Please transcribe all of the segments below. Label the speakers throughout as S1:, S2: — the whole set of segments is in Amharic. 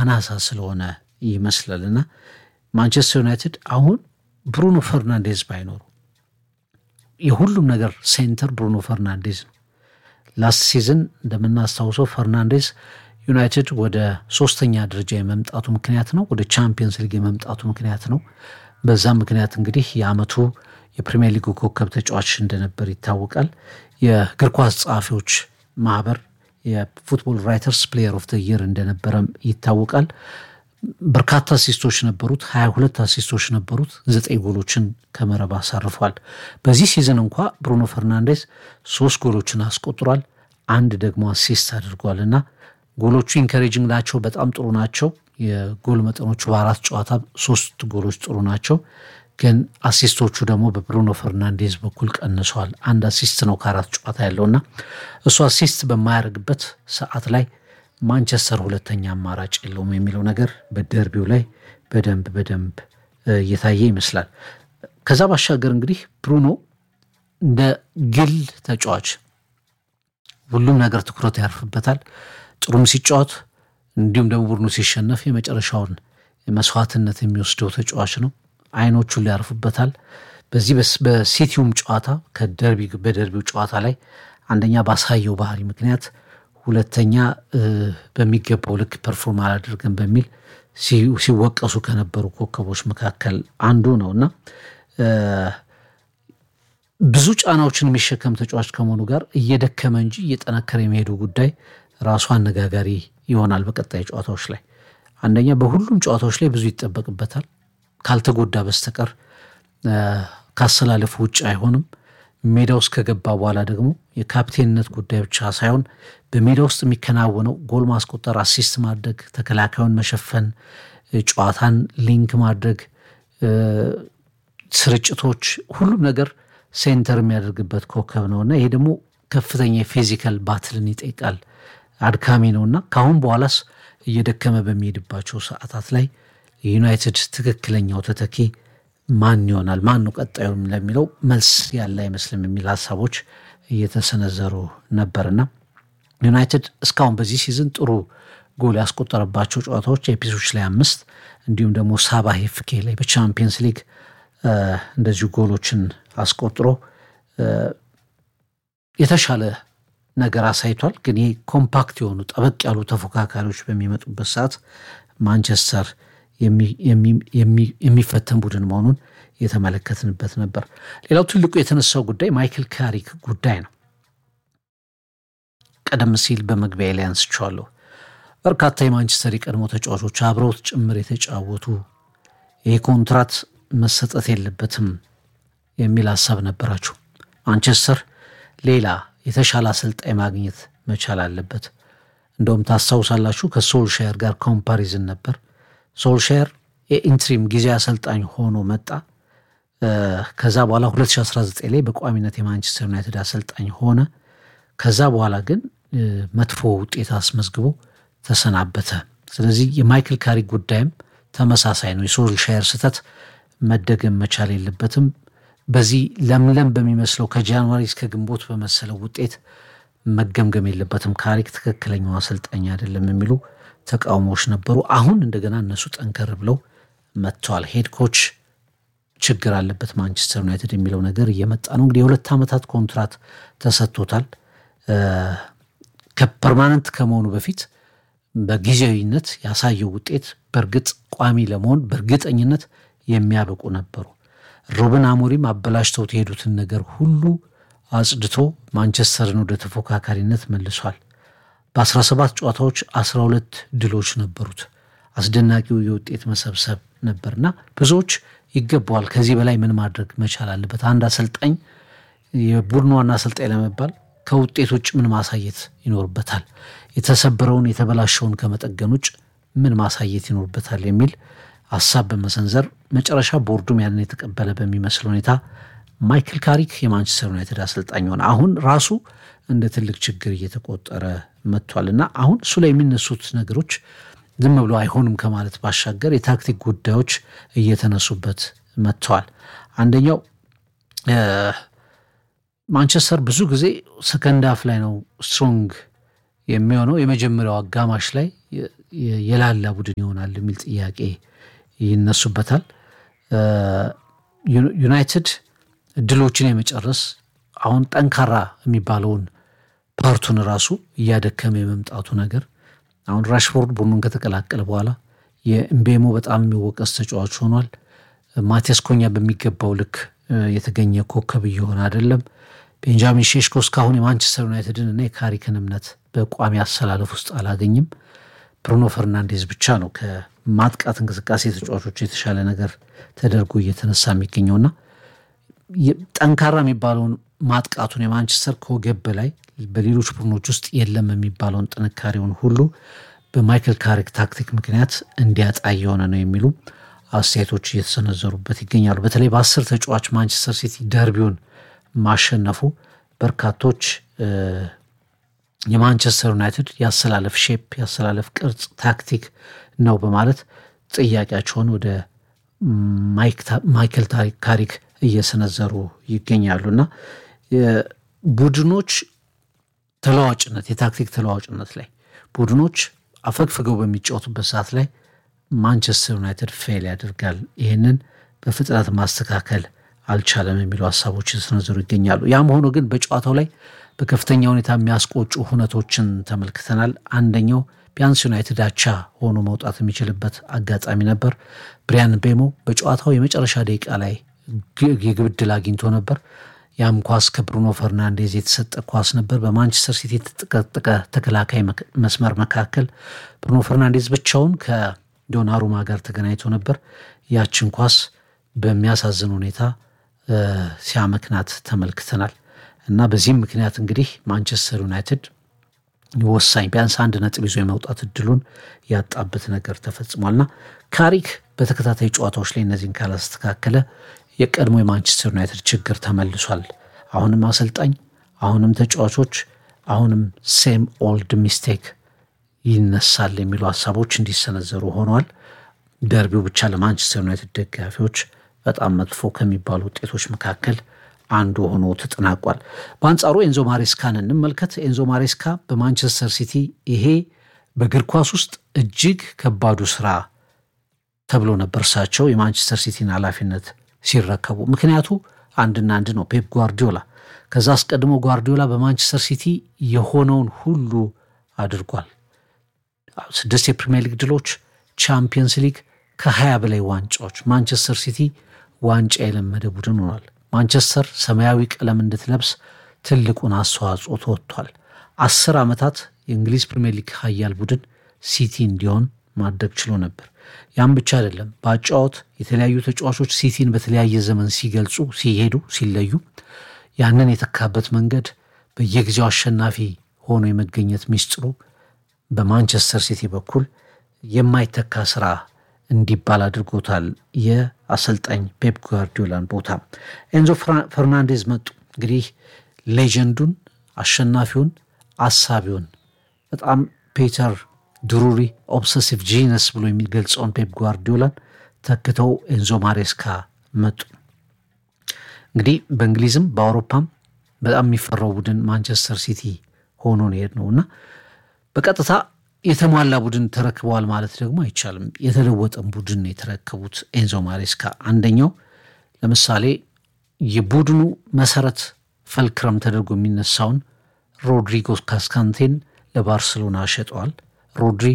S1: አናሳ ስለሆነ ይመስላል እና ማንቸስተር ዩናይትድ አሁን ብሩኖ ፈርናንዴዝ ባይኖሩ የሁሉም ነገር ሴንተር ብሩኖ ፈርናንዴዝ ነው። ላስት ሲዝን እንደምናስታውሰው ፈርናንዴዝ ዩናይትድ ወደ ሶስተኛ ደረጃ የመምጣቱ ምክንያት ነው፣ ወደ ቻምፒየንስ ሊግ የመምጣቱ ምክንያት ነው። በዛም ምክንያት እንግዲህ የአመቱ የፕሪሚየር ሊጉ ኮከብ ተጫዋች እንደነበር ይታወቃል። የእግር ኳስ ጸሐፊዎች ማህበር የፉትቦል ራይተርስ ፕሌየር ኦፍ ደ ይር እንደነበረም ይታወቃል። በርካታ አሲስቶች ነበሩት፣ ሀያ ሁለት አሲስቶች ነበሩት፣ ዘጠኝ ጎሎችን ከመረብ አሳርፏል። በዚህ ሲዝን እንኳ ብሩኖ ፈርናንዴዝ ሶስት ጎሎችን አስቆጥሯል፣ አንድ ደግሞ አሲስት አድርጓል እና ጎሎቹ ኢንካሬጂንግ ናቸው፣ በጣም ጥሩ ናቸው። የጎል መጠኖቹ በአራት ጨዋታ ሶስት ጎሎች ጥሩ ናቸው፣ ግን አሲስቶቹ ደግሞ በብሩኖ ፈርናንዴዝ በኩል ቀንሰዋል። አንድ አሲስት ነው ከአራት ጨዋታ ያለውና እሱ አሲስት በማያደርግበት ሰዓት ላይ ማንቸስተር ሁለተኛ አማራጭ የለውም የሚለው ነገር በደርቢው ላይ በደንብ በደንብ እየታየ ይመስላል። ከዛ ባሻገር እንግዲህ ብሩኖ እንደ ግል ተጫዋች ሁሉም ነገር ትኩረት ያርፍበታል። ጥሩም ሲጫወት እንዲሁም ደግሞ ቡድኑ ሲሸነፍ የመጨረሻውን መስዋዕትነት የሚወስደው ተጫዋች ነው። አይኖቹን ሊያርፉበታል። በዚህ በሲቲውም ጨዋታ ከደርቢ በደርቢው ጨዋታ ላይ አንደኛ ባሳየው ባህሪ ምክንያት ሁለተኛ በሚገባው ልክ ፐርፎርም አላደርገን በሚል ሲወቀሱ ከነበሩ ኮከቦች መካከል አንዱ ነው እና ብዙ ጫናዎችን የሚሸከም ተጫዋች ከመሆኑ ጋር እየደከመ እንጂ እየጠነከረ የመሄዱ ጉዳይ ራሱ አነጋጋሪ ይሆናል። በቀጣይ ጨዋታዎች ላይ አንደኛ በሁሉም ጨዋታዎች ላይ ብዙ ይጠበቅበታል። ካልተጎዳ በስተቀር ካሰላለፉ ውጭ አይሆንም። ሜዳ ውስጥ ከገባ በኋላ ደግሞ የካፕቴንነት ጉዳይ ብቻ ሳይሆን በሜዳ ውስጥ የሚከናወነው ጎል ማስቆጠር፣ አሲስት ማድረግ፣ ተከላካዩን መሸፈን፣ ጨዋታን ሊንክ ማድረግ፣ ስርጭቶች፣ ሁሉም ነገር ሴንተር የሚያደርግበት ኮከብ ነው እና ይሄ ደግሞ ከፍተኛ የፊዚካል ባትልን ይጠይቃል። አድካሚ ነው እና ከአሁን በኋላስ እየደከመ በሚሄድባቸው ሰዓታት ላይ የዩናይትድ ትክክለኛው ተተኪ ማን ይሆናል? ማን ነው ቀጣዩም ለሚለው መልስ ያለ አይመስልም የሚል ሀሳቦች እየተሰነዘሩ ነበርና ዩናይትድ እስካሁን በዚህ ሲዝን ጥሩ ጎል ያስቆጠረባቸው ጨዋታዎች ኤፒሶች ላይ አምስት እንዲሁም ደግሞ ሳባ ሄፍኬ ላይ በቻምፒየንስ ሊግ እንደዚሁ ጎሎችን አስቆጥሮ የተሻለ ነገር አሳይቷል። ግን ይህ ኮምፓክት የሆኑ ጠበቅ ያሉ ተፎካካሪዎች በሚመጡበት ሰዓት ማንቸስተር የሚፈተን ቡድን መሆኑን የተመለከትንበት ነበር። ሌላው ትልቁ የተነሳው ጉዳይ ማይክል ካሪክ ጉዳይ ነው። ቀደም ሲል በመግቢያ ላይ አንስቼዋለሁ። በርካታ የማንቸስተር የቀድሞ ተጫዋቾች አብረውት ጭምር የተጫወቱ ይህ ኮንትራት መሰጠት የለበትም የሚል ሀሳብ ነበራቸው። ማንቸስተር ሌላ የተሻለ አሰልጣኝ ማግኘት መቻል አለበት። እንደውም ታስታውሳላችሁ ከሶልሻየር ጋር ኮምፓሪዝን ነበር። ሶልሻየር የኢንትሪም ጊዜ አሰልጣኝ ሆኖ መጣ። ከዛ በኋላ 2019 ላይ በቋሚነት የማንቸስተር ዩናይትድ አሰልጣኝ ሆነ። ከዛ በኋላ ግን መጥፎ ውጤት አስመዝግቦ ተሰናበተ። ስለዚህ የማይክል ካሪክ ጉዳይም ተመሳሳይ ነው። የሶልሻየር ስህተት መደገም መቻል የለበትም። በዚህ ለምለም በሚመስለው ከጃንዋሪ እስከ ግንቦት በመሰለው ውጤት መገምገም የለበትም። ካሪክ ትክክለኛው አሰልጣኝ አይደለም የሚሉ ተቃውሞዎች ነበሩ። አሁን እንደገና እነሱ ጠንከር ብለው መጥተዋል። ሄድ ኮች ችግር አለበት ማንቸስተር ዩናይትድ የሚለው ነገር እየመጣ ነው። እንግዲህ የሁለት ዓመታት ኮንትራት ተሰጥቶታል። ከፐርማነንት ከመሆኑ በፊት በጊዜያዊነት ያሳየው ውጤት በእርግጥ ቋሚ ለመሆን በእርግጠኝነት የሚያበቁ ነበሩ። ሩበን አሞሪም አበላሽተውት የሄዱትን ነገር ሁሉ አጽድቶ ማንቸስተርን ወደ ተፎካካሪነት መልሷል። በ17 ጨዋታዎች 12 ድሎች ነበሩት። አስደናቂው የውጤት መሰብሰብ ነበርና ብዙዎች ይገባዋል። ከዚህ በላይ ምን ማድረግ መቻል አለበት? አንድ አሰልጣኝ የቡድኑ ዋና አሰልጣኝ ለመባል ከውጤት ውጭ ምን ማሳየት ይኖርበታል? የተሰበረውን የተበላሸውን ከመጠገን ውጭ ምን ማሳየት ይኖርበታል? የሚል ሀሳብ በመሰንዘር መጨረሻ ቦርዱም ያንን የተቀበለ በሚመስል ሁኔታ ማይክል ካሪክ የማንቸስተር ዩናይትድ አሰልጣኝ ሆነ። አሁን ራሱ እንደ ትልቅ ችግር እየተቆጠረ መጥቷል እና አሁን እሱ ላይ የሚነሱት ነገሮች ዝም ብሎ አይሆንም ከማለት ባሻገር የታክቲክ ጉዳዮች እየተነሱበት መጥተዋል። አንደኛው ማንቸስተር ብዙ ጊዜ ሰከንድ አፍ ላይ ነው ስትሮንግ የሚሆነው። የመጀመሪያው አጋማሽ ላይ የላላ ቡድን ይሆናል የሚል ጥያቄ ይነሱበታል። ዩናይትድ እድሎችን የመጨረስ አሁን ጠንካራ የሚባለውን ፓርቱን ራሱ እያደከመ የመምጣቱ ነገር አሁን ራሽፎርድ ቡድኑን ከተቀላቀለ በኋላ የእምቤሞ በጣም የሚወቀስ ተጫዋች ሆኗል። ማቲያስ ኮኛ በሚገባው ልክ የተገኘ ኮከብ እየሆነ አይደለም። ቤንጃሚን ሼሽኮ እስካሁን የማንቸስተር ዩናይትድን እና የካሪክን እምነት በቋሚ አሰላለፍ ውስጥ አላገኝም። ብሩኖ ፈርናንዴዝ ብቻ ነው ከማጥቃት እንቅስቃሴ ተጫዋቾች የተሻለ ነገር ተደርጎ እየተነሳ የሚገኘውና ጠንካራ የሚባለውን ማጥቃቱን የማንቸስተር ከወገብ በላይ በሌሎች ቡድኖች ውስጥ የለም የሚባለውን ጥንካሬውን ሁሉ በማይክል ካሪክ ታክቲክ ምክንያት እንዲያጣ የሆነ ነው የሚሉ አስተያየቶች እየተሰነዘሩበት ይገኛሉ። በተለይ በአስር ተጫዋች ማንቸስተር ሲቲ ደርቢውን ማሸነፉ በርካቶች የማንቸስተር ዩናይትድ የአሰላለፍ ሼፕ የአሰላለፍ ቅርጽ ታክቲክ ነው በማለት ጥያቄያቸውን ወደ ማይክል ካሪክ እየሰነዘሩ ይገኛሉ እና ቡድኖች ተለዋጭነት የታክቲክ ተለዋጭነት ላይ ቡድኖች አፈግፍገው በሚጫወቱበት ሰዓት ላይ ማንቸስተር ዩናይትድ ፌል ያደርጋል። ይህንን በፍጥነት ማስተካከል አልቻለም የሚሉ ሀሳቦች የተሰነዘሩ ይገኛሉ። ያም ሆኖ ግን በጨዋታው ላይ በከፍተኛ ሁኔታ የሚያስቆጩ ሁነቶችን ተመልክተናል። አንደኛው ቢያንስ ዩናይትድ አቻ ሆኖ መውጣት የሚችልበት አጋጣሚ ነበር። ብሪያን ቤሞ በጨዋታው የመጨረሻ ደቂቃ ላይ የግብ ዕድል አግኝቶ ነበር። ያም ኳስ ከብሩኖ ፈርናንዴዝ የተሰጠ ኳስ ነበር። በማንቸስተር ሲቲ የተጠቀጠቀ ተከላካይ መስመር መካከል ብሩኖ ፈርናንዴዝ ብቻውን ከዶናሩማ ጋር ተገናኝቶ ነበር። ያችን ኳስ በሚያሳዝን ሁኔታ ሲያመክናት ተመልክተናል እና በዚህም ምክንያት እንግዲህ ማንቸስተር ዩናይትድ ወሳኝ ቢያንስ አንድ ነጥብ ይዞ የመውጣት እድሉን ያጣበት ነገር ተፈጽሟልና ካሪክ በተከታታይ ጨዋታዎች ላይ እነዚህን ካላስተካከለ የቀድሞ የማንቸስተር ዩናይትድ ችግር ተመልሷል። አሁንም አሰልጣኝ፣ አሁንም ተጫዋቾች፣ አሁንም ሴም ኦልድ ሚስቴክ ይነሳል የሚሉ ሀሳቦች እንዲሰነዘሩ ሆነዋል። ደርቢው ብቻ ለማንቸስተር ዩናይትድ ደጋፊዎች በጣም መጥፎ ከሚባሉ ውጤቶች መካከል አንዱ ሆኖ ተጠናቋል። በአንጻሩ ኤንዞ ማሬስካን እንመልከት። ኤንዞ ማሬስካ በማንቸስተር ሲቲ ይሄ በእግር ኳስ ውስጥ እጅግ ከባዱ ስራ ተብሎ ነበር እሳቸው የማንቸስተር ሲቲን ኃላፊነት ሲረከቡ። ምክንያቱ አንድና አንድ ነው፣ ፔፕ ጓርዲዮላ። ከዛ አስቀድሞ ጓርዲዮላ በማንቸስተር ሲቲ የሆነውን ሁሉ አድርጓል። ስድስት የፕሪሚየር ሊግ ድሎች፣ ቻምፒየንስ ሊግ ከሀያ በላይ ዋንጫዎች። ማንቸስተር ሲቲ ዋንጫ የለመደ ቡድን ሆኗል። ማንቸስተር ሰማያዊ ቀለም እንድትለብስ ትልቁን አስተዋጽኦ ተወጥቷል። አስር ዓመታት የእንግሊዝ ፕሪሚየር ሊግ ሀያል ቡድን ሲቲ እንዲሆን ማድረግ ችሎ ነበር። ያም ብቻ አይደለም። በአጫወት የተለያዩ ተጫዋቾች ሲቲን በተለያየ ዘመን ሲገልጹ፣ ሲሄዱ፣ ሲለዩ ያንን የተካበት መንገድ በየጊዜው አሸናፊ ሆኖ የመገኘት ሚስጥሩ በማንቸስተር ሲቲ በኩል የማይተካ ስራ እንዲባል አድርጎታል። የአሰልጣኝ ፔፕ ጓርዲዮላን ቦታ ኤንዞ ፈርናንዴዝ መጡ። እንግዲህ ሌጀንዱን፣ አሸናፊውን፣ አሳቢውን በጣም ፔተር ድሩሪ ኦብሰሲቭ ጂነስ ብሎ የሚገልጸውን ፔፕ ጓርዲዮላን ተክተው ኤንዞ ማሬስካ መጡ። እንግዲህ በእንግሊዝም በአውሮፓም በጣም የሚፈራው ቡድን ማንቸስተር ሲቲ ሆኖ ነው የሄድ ነው እና በቀጥታ የተሟላ ቡድን ተረክበዋል ማለት ደግሞ አይቻልም። የተለወጠን ቡድን የተረከቡት ኤንዞ ማሬስካ አንደኛው ለምሳሌ የቡድኑ መሰረት ፈልክረም ተደርጎ የሚነሳውን ሮድሪጎ ካስካንቴን ለባርሰሎና ሸጠዋል። ሮድሪ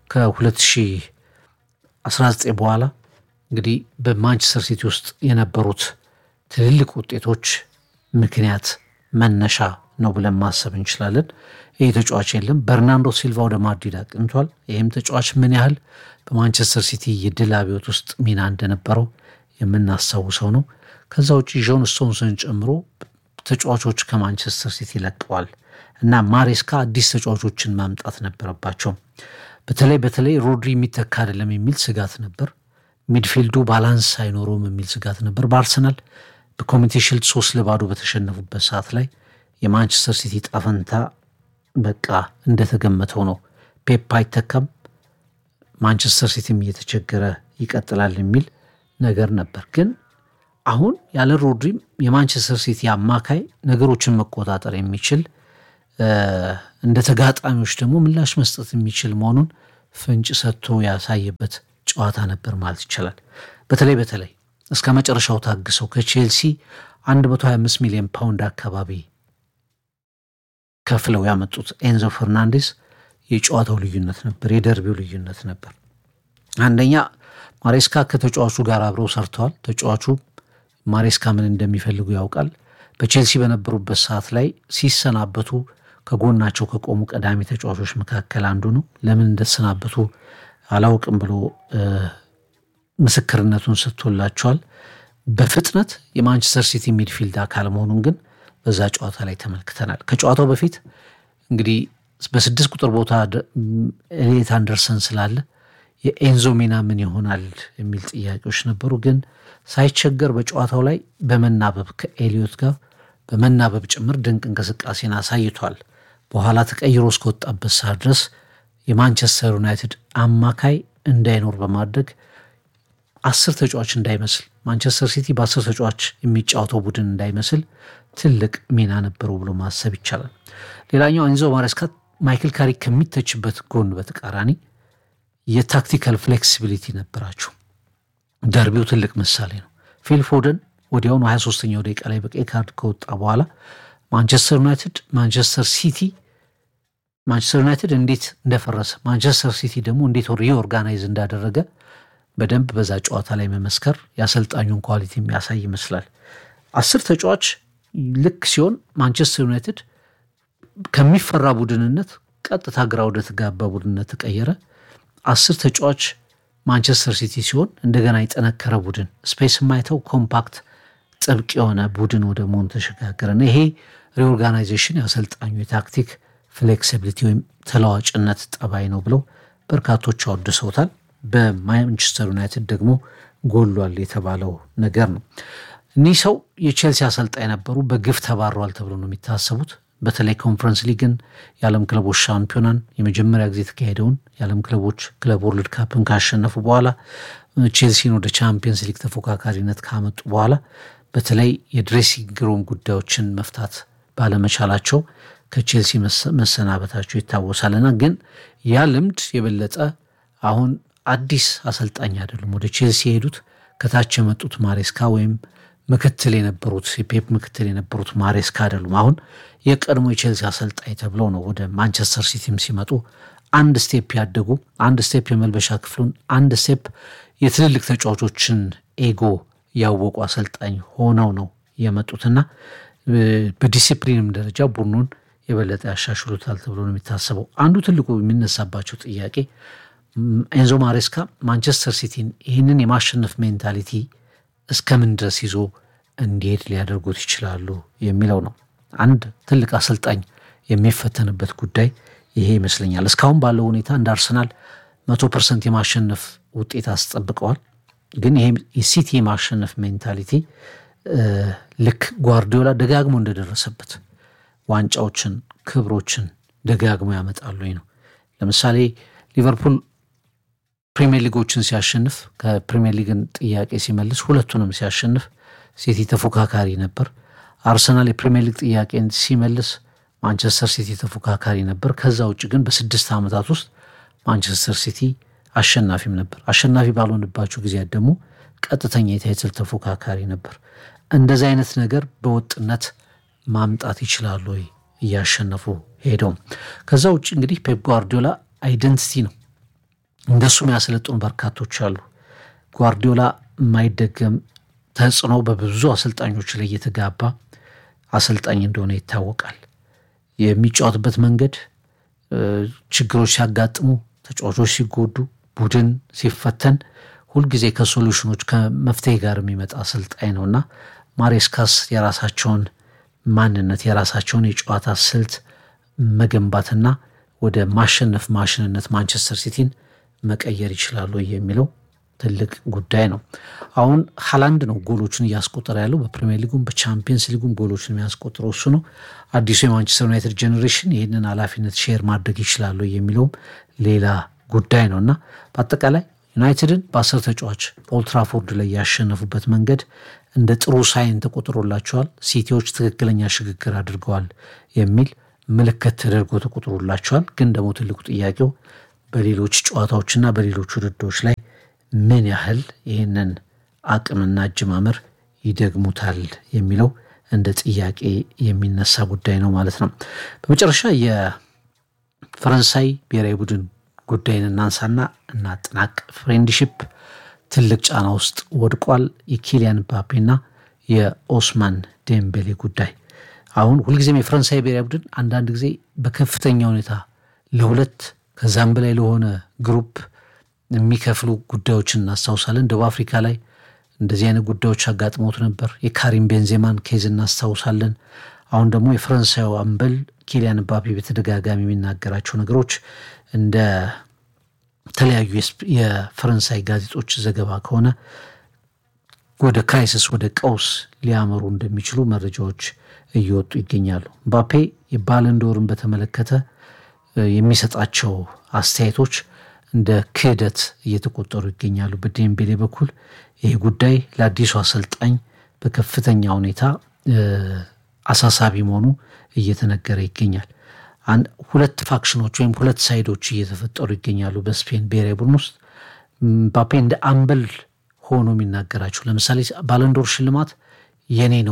S1: ከ2019 በኋላ እንግዲህ በማንቸስተር ሲቲ ውስጥ የነበሩት ትልልቅ ውጤቶች ምክንያት መነሻ ነው ብለን ማሰብ እንችላለን። ይህ ተጫዋች የለም። በርናንዶ ሲልቫ ወደ ማድሪድ አቅንቷል። ይህም ተጫዋች ምን ያህል በማንቸስተር ሲቲ የድል አብዮት ውስጥ ሚና እንደነበረው የምናስታውሰው ነው። ከዛ ውጭ ጆን ስቶንስን ጨምሮ ተጫዋቾች ከማንቸስተር ሲቲ ለቀዋል እና ማሬስካ አዲስ ተጫዋቾችን ማምጣት ነበረባቸው። በተለይ በተለይ ሮድሪ የሚተካ አይደለም የሚል ስጋት ነበር። ሚድፊልዱ ባላንስ አይኖረውም የሚል ስጋት ነበር። በአርሰናል በኮሚቴ ሽልድ ሶስት ለባዶ በተሸነፉበት ሰዓት ላይ የማንቸስተር ሲቲ ጣፈንታ በቃ እንደተገመተው ነው። ፔፕ አይተካም፣ ማንቸስተር ሲቲም እየተቸገረ ይቀጥላል የሚል ነገር ነበር። ግን አሁን ያለ ሮድሪም የማንቸስተር ሲቲ አማካይ ነገሮችን መቆጣጠር የሚችል እንደ ተጋጣሚዎች ደግሞ ምላሽ መስጠት የሚችል መሆኑን ፍንጭ ሰጥቶ ያሳየበት ጨዋታ ነበር ማለት ይቻላል። በተለይ በተለይ እስከ መጨረሻው ታግሰው ከቼልሲ 125 ሚሊዮን ፓውንድ አካባቢ ከፍለው ያመጡት ኤንዞ ፈርናንዴስ የጨዋታው ልዩነት ነበር፣ የደርቢው ልዩነት ነበር። አንደኛ ማሬስካ ከተጫዋቹ ጋር አብረው ሰርተዋል። ተጫዋቹ ማሬስካ ምን እንደሚፈልጉ ያውቃል። በቼልሲ በነበሩበት ሰዓት ላይ ሲሰናበቱ ከጎናቸው ከቆሙ ቀዳሚ ተጫዋቾች መካከል አንዱ ነው። ለምን እንደተሰናበቱ አላውቅም ብሎ ምስክርነቱን ሰጥቶላቸዋል። በፍጥነት የማንቸስተር ሲቲ ሚድፊልድ አካል መሆኑን ግን በዛ ጨዋታ ላይ ተመልክተናል። ከጨዋታው በፊት እንግዲህ በስድስት ቁጥር ቦታ ኤሊየት አንደርሰን ስላለ የኤንዞ ሚና ምን ይሆናል የሚል ጥያቄዎች ነበሩ። ግን ሳይቸገር በጨዋታው ላይ በመናበብ ከኤሊዮት ጋር በመናበብ ጭምር ድንቅ እንቅስቃሴን አሳይቷል። በኋላ ተቀይሮ እስከወጣበት ሰዓት ድረስ የማንቸስተር ዩናይትድ አማካይ እንዳይኖር በማድረግ አስር ተጫዋች እንዳይመስል ማንቸስተር ሲቲ በአስር ተጫዋች የሚጫወተው ቡድን እንዳይመስል ትልቅ ሚና ነበረው ብሎ ማሰብ ይቻላል። ሌላኛው ኤንዞ ማሬስካ ማይክል ካሪክ ከሚተችበት ጎን በተቃራኒ የታክቲካል ፍሌክሲቢሊቲ ነበራቸው። ደርቢው ትልቅ ምሳሌ ነው። ፊል ፎደን ወዲያውኑ 23ኛው ደቂቃ ላይ በቀይ ካርድ ከወጣ በኋላ ማንቸስተር ዩናይትድ ማንቸስተር ሲቲ ማንቸስተር ዩናይትድ እንዴት እንደፈረሰ ማንቸስተር ሲቲ ደግሞ እንዴት ሪኦርጋናይዝ እንዳደረገ በደንብ በዛ ጨዋታ ላይ መመስከር የአሰልጣኙን ኳሊቲ የሚያሳይ ይመስላል። አስር ተጫዋች ልክ ሲሆን ማንቸስተር ዩናይትድ ከሚፈራ ቡድንነት ቀጥታ ግራ ወደ ተጋባ ቡድንነት ተቀየረ። አስር ተጫዋች ማንቸስተር ሲቲ ሲሆን እንደገና የጠነከረ ቡድን ስፔስ የማይተው ኮምፓክት ጥብቅ የሆነ ቡድን ወደ መሆኑ ተሸጋገረና ይሄ ሪኦርጋናይዜሽን የአሰልጣኙ የታክቲክ ፍሌክሲቢሊቲ ወይም ተለዋጭነት ጠባይ ነው ብለው በርካቶች አወድሰውታል። በማንቸስተር ዩናይትድ ደግሞ ጎሏል የተባለው ነገር ነው። እኒህ ሰው የቼልሲ አሰልጣኝ ነበሩ። በግፍ ተባረዋል ተብሎ ነው የሚታሰቡት። በተለይ ኮንፈረንስ ሊግን የዓለም ክለቦች ሻምፒዮናን የመጀመሪያ ጊዜ የተካሄደውን የዓለም ክለቦች ክለብ ወርልድ ካፕን ካሸነፉ በኋላ ቼልሲን ወደ ቻምፒየንስ ሊግ ተፎካካሪነት ካመጡ በኋላ በተለይ የድሬሲንግ ሩም ጉዳዮችን መፍታት ባለመቻላቸው ከቼልሲ መሰናበታቸው ይታወሳልና ግን ያ ልምድ የበለጠ አሁን አዲስ አሰልጣኝ አይደሉም። ወደ ቼልሲ የሄዱት ከታች የመጡት ማሬስካ ወይም ምክትል የነበሩት የፔፕ ምክትል የነበሩት ማሬስካ አይደሉም። አሁን የቀድሞ የቼልሲ አሰልጣኝ ተብለው ነው ወደ ማንቸስተር ሲቲም ሲመጡ አንድ ስቴፕ ያደጉ፣ አንድ ስቴፕ የመልበሻ ክፍሉን፣ አንድ ስቴፕ የትልልቅ ተጫዋቾችን ኤጎ ያወቁ አሰልጣኝ ሆነው ነው የመጡትና በዲሲፕሊንም ደረጃ ቡድኑን የበለጠ ያሻሽሉታል ተብሎ ነው የሚታሰበው። አንዱ ትልቁ የሚነሳባቸው ጥያቄ ኤንዞ ማሬስካ ማንቸስተር ሲቲን ይህንን የማሸነፍ ሜንታሊቲ እስከምን ድረስ ይዞ እንዲሄድ ሊያደርጉት ይችላሉ የሚለው ነው። አንድ ትልቅ አሰልጣኝ የሚፈተንበት ጉዳይ ይሄ ይመስለኛል። እስካሁን ባለው ሁኔታ እንደ አርሰናል መቶ ፐርሰንት የማሸነፍ ውጤት አስጠብቀዋል። ግን ይሄ የሲቲ የማሸነፍ ሜንታሊቲ ልክ ጓርዲዮላ ደጋግሞ እንደደረሰበት ዋንጫዎችን፣ ክብሮችን ደጋግሞ ያመጣሉ ነው። ለምሳሌ ሊቨርፑል ፕሪሚየር ሊጎችን ሲያሸንፍ ከፕሪሚየር ሊግን ጥያቄ ሲመልስ ሁለቱንም ሲያሸንፍ ሲቲ ተፎካካሪ ነበር። አርሰናል የፕሪሚየር ሊግ ጥያቄን ሲመልስ ማንቸስተር ሲቲ ተፎካካሪ ነበር። ከዛ ውጭ ግን በስድስት ዓመታት ውስጥ ማንቸስተር ሲቲ አሸናፊም ነበር። አሸናፊ ባልሆንባቸው ጊዜያት ደግሞ ቀጥተኛ የታይትል ተፎካካሪ ነበር። እንደዚህ አይነት ነገር በወጥነት ማምጣት ይችላሉ ወይ እያሸነፉ ሄደው። ከዛ ውጭ እንግዲህ ፔፕ ጓርዲዮላ አይደንቲቲ ነው። እንደሱ የሚያሰለጥኑ በርካቶች አሉ። ጓርዲዮላ የማይደገም ተጽዕኖ በብዙ አሰልጣኞች ላይ የተጋባ አሰልጣኝ እንደሆነ ይታወቃል። የሚጫወትበት መንገድ ችግሮች ሲያጋጥሙ፣ ተጫዋቾች ሲጎዱ፣ ቡድን ሲፈተን ሁልጊዜ ከሶሉሽኖች ከመፍትሄ ጋር የሚመጣ አሰልጣኝ ነው እና ማሬስካስ የራሳቸውን ማንነት የራሳቸውን የጨዋታ ስልት መገንባትና ወደ ማሸነፍ ማሽንነት ማንቸስተር ሲቲን መቀየር ይችላሉ የሚለው ትልቅ ጉዳይ ነው። አሁን ሀላንድ ነው ጎሎችን እያስቆጠረ ያለው በፕሪሚየር ሊጉም በቻምፒየንስ ሊጉም ጎሎችን የሚያስቆጥረው እሱ ነው። አዲሱ የማንቸስተር ዩናይትድ ጄኔሬሽን ይህንን ኃላፊነት ሼር ማድረግ ይችላሉ የሚለውም ሌላ ጉዳይ ነው እና በአጠቃላይ ዩናይትድን በአስር ተጫዋች ኦልትራፎርድ ላይ ያሸነፉበት መንገድ እንደ ጥሩ ሳይን ተቆጥሮላቸዋል። ሲቲዎች ትክክለኛ ሽግግር አድርገዋል የሚል ምልክት ተደርጎ ተቆጥሮላቸዋል። ግን ደግሞ ትልቁ ጥያቄው በሌሎች ጨዋታዎችና በሌሎች ውድድሮች ላይ ምን ያህል ይህንን አቅምና አጀማመር ይደግሙታል የሚለው እንደ ጥያቄ የሚነሳ ጉዳይ ነው ማለት ነው። በመጨረሻ የፈረንሳይ ብሔራዊ ቡድን ጉዳይን እናንሳና እናጠናቅ። ፍሬንድሺፕ ትልቅ ጫና ውስጥ ወድቋል። የኪሊያን ምባፔና የኦስማን ዴምቤሌ ጉዳይ አሁን ሁልጊዜም የፈረንሳይ ብሔራዊ ቡድን አንዳንድ ጊዜ በከፍተኛ ሁኔታ ለሁለት ከዛም በላይ ለሆነ ግሩፕ የሚከፍሉ ጉዳዮችን እናስታውሳለን። ደቡብ አፍሪካ ላይ እንደዚህ አይነት ጉዳዮች አጋጥሞት ነበር። የካሪም ቤንዜማን ኬዝ እናስታውሳለን። አሁን ደግሞ የፈረንሳዩ አምበል ኪሊያን ምባፔ በተደጋጋሚ የሚናገራቸው ነገሮች እንደ ተለያዩ የፈረንሳይ ጋዜጦች ዘገባ ከሆነ ወደ ክራይሲስ ወደ ቀውስ ሊያመሩ እንደሚችሉ መረጃዎች እየወጡ ይገኛሉ። ምባፔ የባለንዶርን በተመለከተ የሚሰጣቸው አስተያየቶች እንደ ክህደት እየተቆጠሩ ይገኛሉ። በዴምቤሌ በኩል ይህ ጉዳይ ለአዲሱ አሰልጣኝ በከፍተኛ ሁኔታ አሳሳቢ መሆኑ እየተነገረ ይገኛል። ሁለት ፋክሽኖች ወይም ሁለት ሳይዶች እየተፈጠሩ ይገኛሉ በስፔን ብሔራዊ ቡድን ውስጥ ምባፔ እንደ አምበል ሆኖ የሚናገራቸው ለምሳሌ ባለንዶር ሽልማት የኔ ነው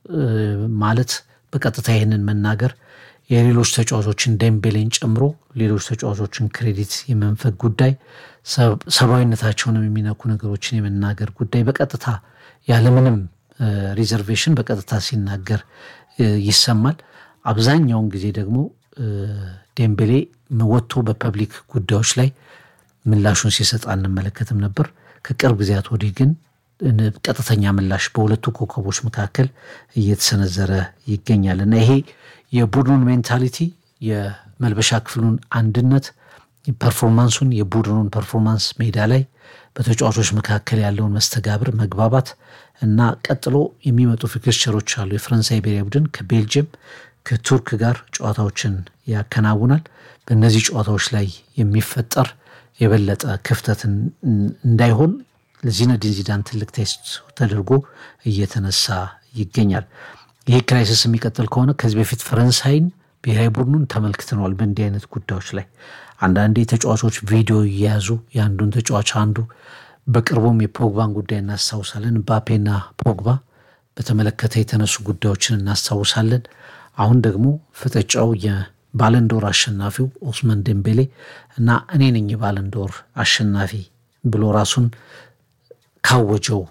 S1: ማለት በቀጥታ ይህንን መናገር የሌሎች ተጫዋቾችን ደምቤሌን ጨምሮ ሌሎች ተጫዋቾችን ክሬዲት የመንፈግ ጉዳይ፣ ሰብአዊነታቸውንም የሚነኩ ነገሮችን የመናገር ጉዳይ በቀጥታ ያለምንም ሪዘርቬሽን በቀጥታ ሲናገር ይሰማል። አብዛኛውን ጊዜ ደግሞ ዴምቤሌ ወጥቶ በፐብሊክ ጉዳዮች ላይ ምላሹን ሲሰጥ አንመለከትም ነበር። ከቅርብ ጊዜያት ወዲህ ግን ቀጥተኛ ምላሽ በሁለቱ ኮከቦች መካከል እየተሰነዘረ ይገኛል እና ይሄ የቡድኑን ሜንታሊቲ የመልበሻ ክፍሉን አንድነት ፐርፎርማንሱን የቡድኑን ፐርፎርማንስ ሜዳ ላይ በተጫዋቾች መካከል ያለውን መስተጋብር መግባባት እና ቀጥሎ የሚመጡ ፊክስቸሮች አሉ። የፈረንሳይ ብሔራዊ ቡድን ከቤልጅየም ከቱርክ ጋር ጨዋታዎችን ያከናውናል። በእነዚህ ጨዋታዎች ላይ የሚፈጠር የበለጠ ክፍተት እንዳይሆን ለዚነዲን ዚዳን ትልቅ ቴስት ተደርጎ እየተነሳ ይገኛል። ይህ ክራይሲስ የሚቀጥል ከሆነ ከዚህ በፊት ፈረንሳይን ብሔራዊ ቡድኑን ተመልክተነዋል። በእንዲህ አይነት ጉዳዮች ላይ አንዳንዴ ተጫዋቾች ቪዲዮ እየያዙ የአንዱን ተጫዋች አንዱ በቅርቡም የፖግባን ጉዳይ እናስታውሳለን። ምባፔና ፖግባ በተመለከተ የተነሱ ጉዳዮችን እናስታውሳለን። አሁን ደግሞ ፍጥጫው የባለንዶር አሸናፊው ኦስማን ዴምቤሌ እና እኔ ነኝ የባለንዶር አሸናፊ ብሎ ራሱን ካወጀው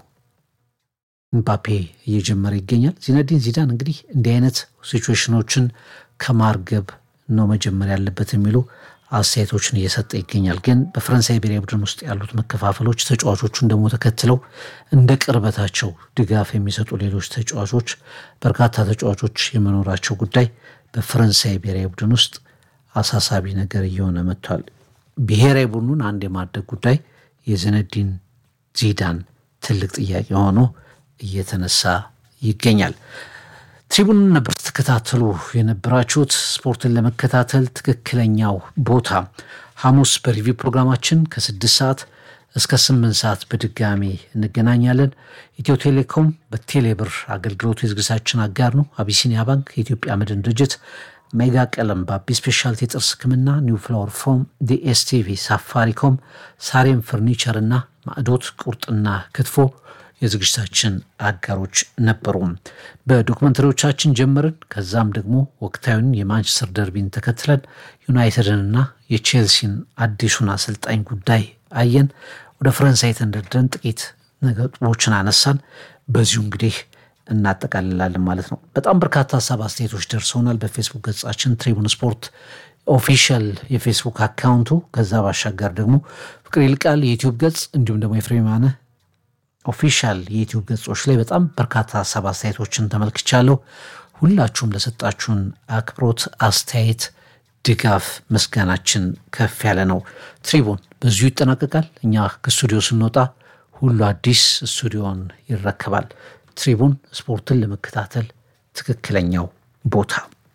S1: ምባፔ እየጀመረ ይገኛል። ዚነዲን ዚዳን እንግዲህ እንዲህ አይነት ሲቹዌሽኖችን ከማርገብ ነው መጀመር ያለበት የሚሉ አስተያየቶችን እየሰጠ ይገኛል። ግን በፈረንሳይ ብሔራዊ ቡድን ውስጥ ያሉት መከፋፈሎች ተጫዋቾቹን ደግሞ ተከትለው እንደ ቅርበታቸው ድጋፍ የሚሰጡ ሌሎች ተጫዋቾች በርካታ ተጫዋቾች የመኖራቸው ጉዳይ በፈረንሳይ ብሔራዊ ቡድን ውስጥ አሳሳቢ ነገር እየሆነ መጥቷል። ብሔራዊ ቡድኑን አንድ የማድረግ ጉዳይ የዚነዲን ዚዳን ትልቅ ጥያቄ ሆኖ እየተነሳ ይገኛል። ትሪቡንን ነበር ስትከታተሉ የነበራችሁት። ስፖርትን ለመከታተል ትክክለኛው ቦታ ሐሙስ በሪቪው ፕሮግራማችን ከስድስት ሰዓት እስከ ስምንት ሰዓት በድጋሚ እንገናኛለን። ኢትዮ ቴሌኮም በቴሌብር አገልግሎቱ የዝግጅታችን አጋር ነው። አቢሲኒያ ባንክ፣ የኢትዮጵያ መድን ድርጅት፣ ሜጋ ቀለም፣ በአቢ ስፔሻልቲ የጥርስ ሕክምና፣ ኒው ፍላወር ፎም፣ ዲኤስቲቪ፣ ሳፋሪኮም፣ ሳሬም ፈርኒቸር እና ማዕዶት ቁርጥና ክትፎ የዝግጅታችን አጋሮች ነበሩ። በዶክመንተሪዎቻችን ጀመርን። ከዛም ደግሞ ወቅታዊን የማንቸስተር ደርቢን ተከትለን ዩናይትድንና የቼልሲን አዲሱን አሰልጣኝ ጉዳይ አየን። ወደ ፈረንሳይ ተንደርደን ጥቂት ነጥቦችን አነሳን። በዚሁ እንግዲህ እናጠቃልላለን ማለት ነው። በጣም በርካታ ሀሳብ አስተያየቶች ደርሰውናል። በፌስቡክ ገጻችን ትሪቡን ስፖርት ኦፊሻል የፌስቡክ አካውንቱ፣ ከዛ ባሻገር ደግሞ ፍቅር ይልቃል የዩቲዩብ ገጽ እንዲሁም ደግሞ የፍሬማነ ኦፊሻል የዩቲዩብ ገጾች ላይ በጣም በርካታ ሀሳብ አስተያየቶችን ተመልክቻለሁ። ሁላችሁም ለሰጣችሁን አክብሮት፣ አስተያየት፣ ድጋፍ ምስጋናችን ከፍ ያለ ነው። ትሪቡን በዚሁ ይጠናቀቃል። እኛ ከስቱዲዮ ስንወጣ ሁሉ አዲስ ስቱዲዮን ይረከባል። ትሪቡን ስፖርትን ለመከታተል ትክክለኛው ቦታ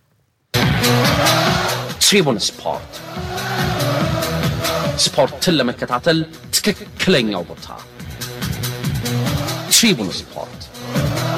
S2: ትሪቡን ስፖርት ስፖርትን ለመከታተል ትክክለኛው ቦታ ትሪቡን ስፖርት